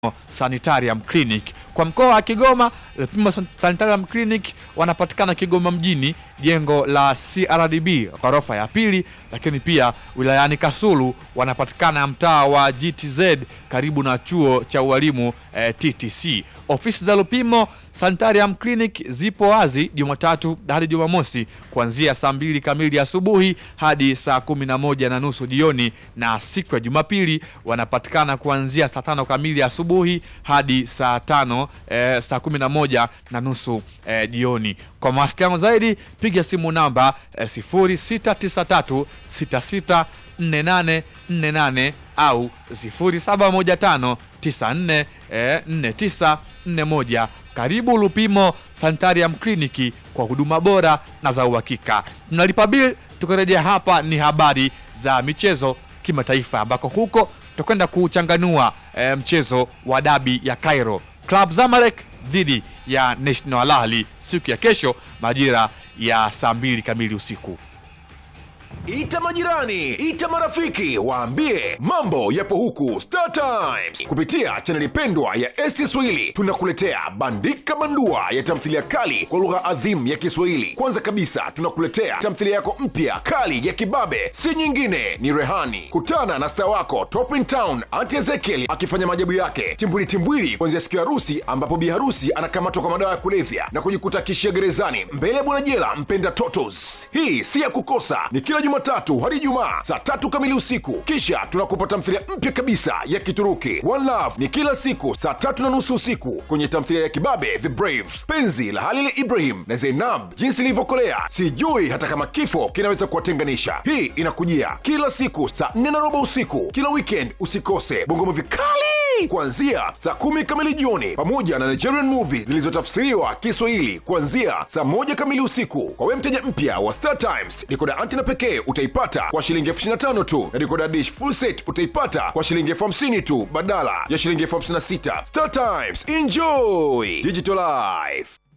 Sanitarium Clinic. Kwa mkoa wa Kigoma, Lupimo Sanitarium Clinic wanapatikana Kigoma mjini, jengo la CRDB ghorofa ya pili, lakini pia wilayani Kasulu wanapatikana mtaa wa GTZ karibu na chuo cha ualimu eh, TTC. Ofisi za Lupimo Sanitarium Clinic zipo wazi Jumatatu hadi Jumamosi kuanzia saa mbili kamili asubuhi hadi saa kumi na moja na nusu jioni, na siku ya Jumapili wanapatikana kuanzia saa tano kamili asubuhi hadi saa tano eh, saa kumi na moja na nusu eh, jioni. Kwa mawasiliano zaidi piga simu namba eh, 0693 66 4848 au 0715 94 eh, 4941. Karibu Lupimo Sanitarium Clinic kwa huduma bora na za uhakika. Tunalipa bil. Tukirejea hapa ni habari za michezo kimataifa, ambako huko tutakwenda kuchanganua eh, mchezo wa dabi ya Cairo, Club Zamalek dhidi ya National Al Ahly siku ya kesho majira ya saa mbili kamili usiku. Ita majirani, ita marafiki, waambie mambo yapo huku Star Times. Kupitia chaneli pendwa ya ST Swahili tunakuletea bandika bandua ya tamthilia kali kwa lugha adhimu ya Kiswahili. Kwanza kabisa tunakuletea tamthilia yako mpya kali ya kibabe, si nyingine ni Rehani. Kutana na star wako Top in Town Auntie Ezekiel akifanya maajabu yake timbwili timbwili, kuanzia siku ya harusi ambapo bi harusi anakamatwa kwa madawa ya kulevya na kujikuta kishia gerezani mbele ya bwana jela mpenda Totos. Hii si ya kukosa, ni kila Jumatatu hadi Ijumaa saa tatu kamili usiku. Kisha tunakupa tamthilia mpya kabisa ya Kituruki One Love, ni kila siku saa tatu na nusu usiku kwenye tamthilia ya kibabe The Brave, penzi la Halil Ibrahim na Zainab, jinsi ilivyokolea sijui hata kama kifo kinaweza kuwatenganisha. Hii inakujia kila siku saa nne na robo usiku kila weekend. Usikose bongo movie kali kuanzia saa kumi kamili jioni pamoja na Nigerian movies zilizotafsiriwa Kiswahili kuanzia saa moja kamili usiku. Kwa wewe mteja mpya wa Star Times, dikoda antena pekee utaipata kwa shilingi elfu ishirini na tano tu na dikoda dish full set utaipata kwa shilingi elfu hamsini tu badala ya shilingi elfu hamsini na sita Star Times, enjoy digital life.